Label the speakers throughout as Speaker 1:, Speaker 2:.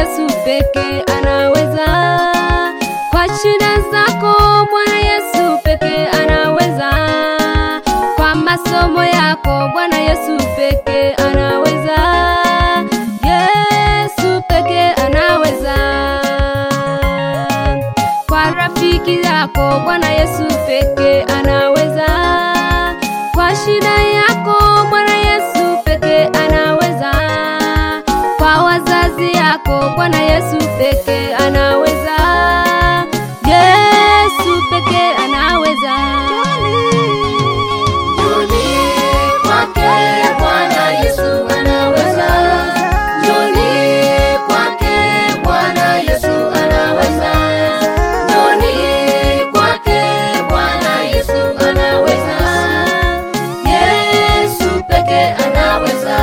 Speaker 1: Yesu peke anaweza. Kwa shida zako Bwana Yesu peke anaweza. Kwa masomo yako Bwana Yesu peke anaweza. Yesu peke anaweza. Kwa rafiki yako Bwana Yesu peke anaweza. Kwa shida yako Bwana Yesu peke anaweza. Kwa wazazi yako Bwana Yesu peke anaweza. Yesu peke anaweza.
Speaker 2: Njoni kwake Bwana Yesu anaweza. Njoni kwake Bwana Yesu anaweza. Njoni kwake Bwana Yesu anaweza. Yesu peke anaweza.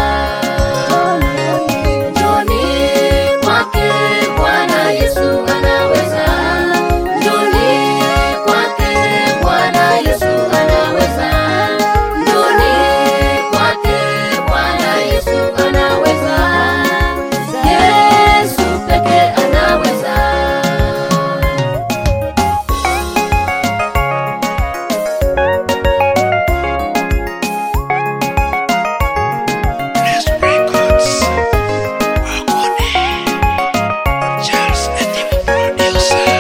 Speaker 2: Njoni kwake Bwana Yesu anaweza. Njoni kwake Bwana Yesu anaweza. Njoni kwake Bwana Yesu anaweza. Yesu peke anaweza.
Speaker 3: Bless Records. Wakone. Charles Etimu Producer.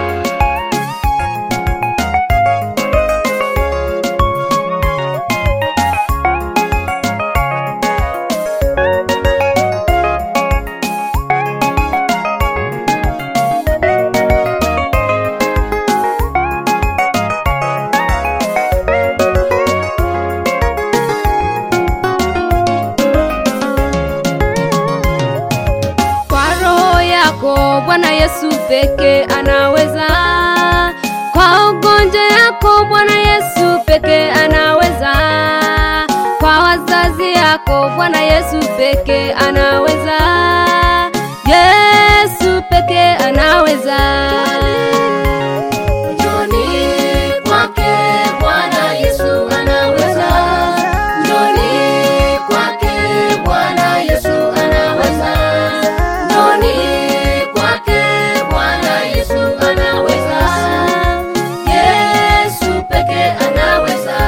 Speaker 1: Kwa roho yako Bwana Yesu peke anaweza. Kwa ugonjwa yako Bwana Yesu peke anaweza. Kwa wazazi yako Bwana Yesu peke anaweza. Yesu peke anaweza.
Speaker 2: Njoni kwake Bwana Yesu anaweza. Njoni kwake Bwana Yesu anaweza. Njoni kwake Bwana Yesu anaweza. Yesu peke anaweza.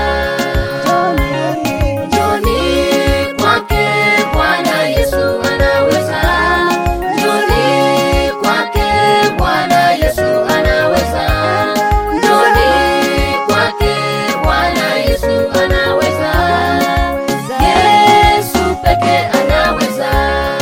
Speaker 2: Njoni kwake Bwana Yesu anaweza. Njoni kwake Bwana Yesu anaweza. Njoni kwake Bwana Yesu anaweza. Yesu peke anaweza.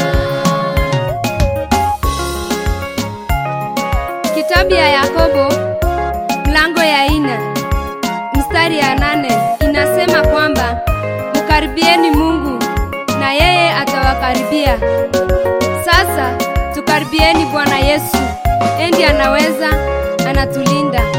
Speaker 1: Kitabu ya Yakobo mlango ya ine mstari ya nane inasema kwamba mkaribieni Mungu na yeye atawakaribia. Sasa tukaribieni Bwana Yesu, endi anaweza, anatulinda.